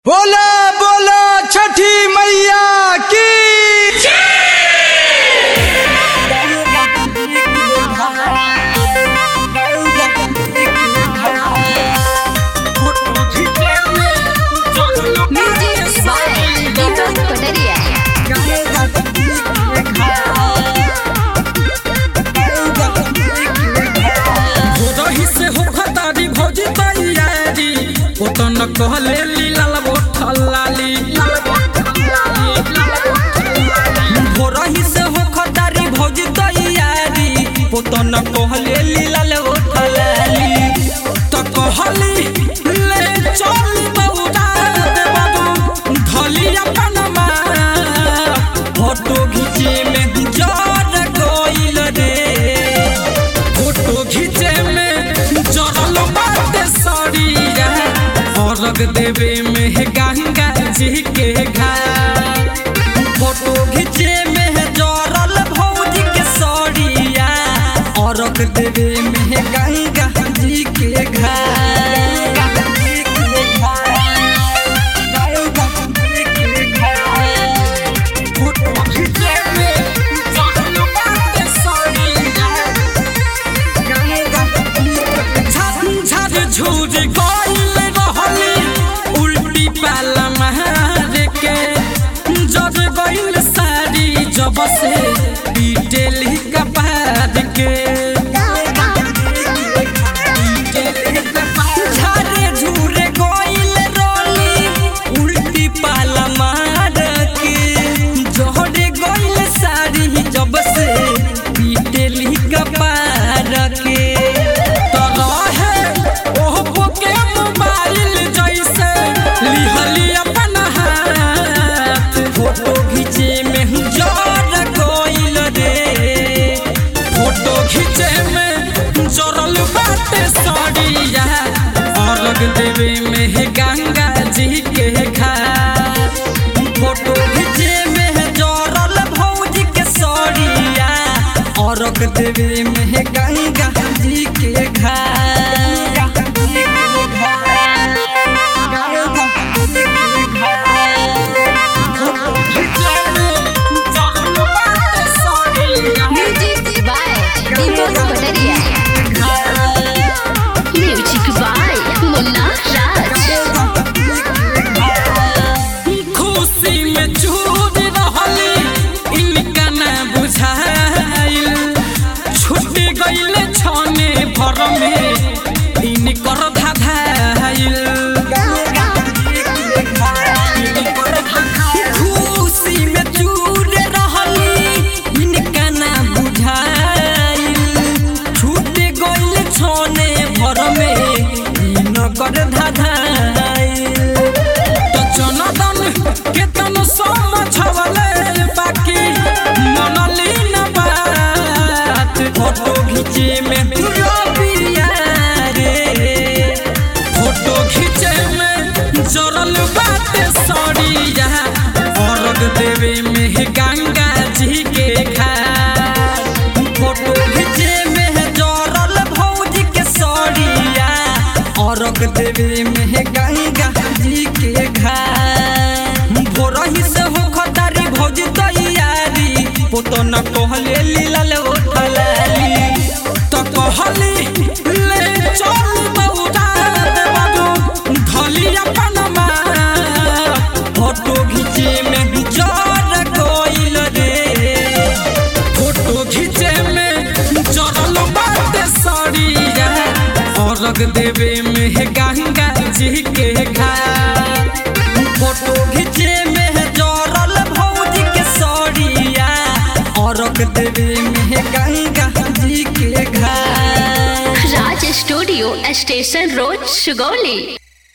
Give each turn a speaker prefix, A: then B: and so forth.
A: बोला बोला छठी मैया की
B: Music by Deepak Pataria.
C: रही से हो खतारी भौजी तैयारी ओ तो न कहले लीलाल बोठलाली हो रही से हो खतारी भौजी तैयारी ओ तो न कहले लीलाल बोठलाली तो कहली ले चल बौरा दे बाबू धली अपन माँ फोटो घीचे में जर गइल रे फोटो खींचे में जरल बाटे सड़िया औरग देवे में गंगा जी के घाट फोटो खींचे में जरल भौजी के सड़िया औरग देवे में गंगा जी के घाट फोटो खींचे में जरल बाटे सड़िया झर झूर गइल रहली उल्टी पाल मार के जब गइल साड़ी जब से पीटेली कपार के झर झूर गइल रहली उल्टी पाल मार के जहर गइल साड़ी जब से पीटेली कपार के तरहे ओप्पो के मोबाइल जैसे लिहली अपन हाथ फोटो खींचे में जर गइल रे फोटो खींचे में जरल बाटे सड़िया अलग देवे में गंगा जी के घाट फोटो खींचे में जरल भौजी के सड़िया औरक देवे में गंगा जी के घाट
B: Music by Deepak Pataria. Music by Munna Raj.
C: खुशी में चूर रहली इनका न बुझाइल छूट गइल छने भर में इनकर धाधाइल खुशी में चूर रहली इनका न बुझाइल छूट गइल छने भर में इनकर धाधाइल तो जनदन केतन समझवले बाकी मनली न बात फोटो खींचे में रबिया रे फोटो खींचे में जरल बाटे सड़िया औरग देवे में गंगा जी के घाट फोटो खींचे में जरल भौजी के सड़िया औरग देवे में गंगा जी के घाट भोरही से हो खतारी भौजी तैयारी ओ तो न कहले लीलाल ओठलाली तो कहली ले चल बौरा दे बाबू धली अपन माँ फोटो खींचे में जर गइल रे फोटो खींचे में जरल बाटे सड़िया औरग देवे में गंगा जी के घाट फोटो खींचे में जरल भौजी के सड़िया औरग देवे में गंगा जी के घाट
B: Raj Studio, Station Road, Sugoli.